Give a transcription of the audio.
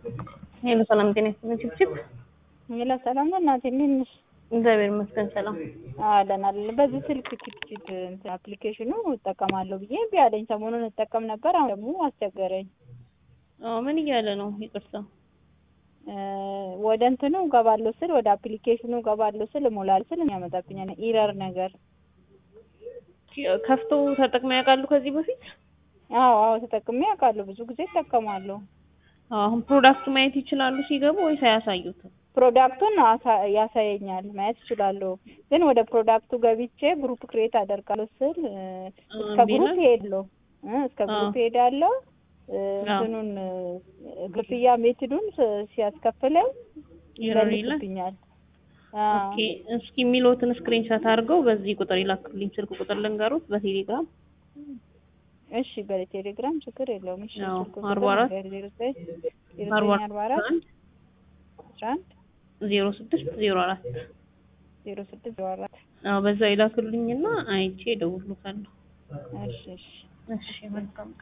ሄሎ ሰላም ጤና ይስጥልኝ። ችፕችፕ ሌላ ሰላም ነው እናቴ፣ እንዴት ነሽ? እግዚአብሔር ይመስገን ሰላም። አለን አለን። በዚህ ስልክ ችፕችፕ እንትን አፕሊኬሽኑ እጠቀማለሁ ብዬ እምቢ አለኝ። ሰሞኑን እጠቀም ነበር፣ አሁን ደግሞ አስቸገረኝ። አዎ ምን እያለ ነው? ይቅርታ እ ወደ እንትኑ ገባለሁ ስል ወደ አፕሊኬሽኑ ገባለሁ ስል እሞላለሁ ስል ያመጣብኛል ኢረር ነገር። ከፍቶ ተጠቅመው ያውቃሉ ከዚህ በፊት? አዎ አዎ ተጠቅሜ አውቃለሁ። ብዙ ጊዜ እጠቀማለሁ። አሁን ፕሮዳክቱ ማየት ይችላሉ ሲገቡ ወይስ አያሳዩትም? ፕሮዳክቱን አሳ- ያሳየኛል ማየት እችላለሁ። ግን ወደ ፕሮዳክቱ ገብቼ ግሩፕ ክሬት አደርጋለሁ ስል እ እስከ እምቢ ግሩፕ ነው? ሄድለሁ እ እስከ አዎ። ግሩፕ ሄዳለሁ እ አዎ። እንትኑን እ ክፍያ ሜትዱን ስ- ሲያስከፍለኝ ይረር ይላል። ይመልስብኛል። አዎ ኦኬ እስኪ የሚሉትን ስክሪንሾት አድርገው በዚህ ቁጥር ይላክልኝ። ስልክ ቁጥር ልንገሩት በቴሌግራም እሺ በቴሌግራም ችግር የለውም። እሺ አዎ፣ ስልክ አርባ አራት ቁጥር ዜሮ ዘጠኝ ዜሮ አርባ ዘጠኝ አርባ አራት አንድ አስራ አንድ ዜሮ ስድስት ዜሮ አራት ዜሮ ስድስት ዜሮ አራት አዎ በዛ ይላክልኝና አይቼ እደውልልዎታለሁ። እሺ እሺ እሺ መልካም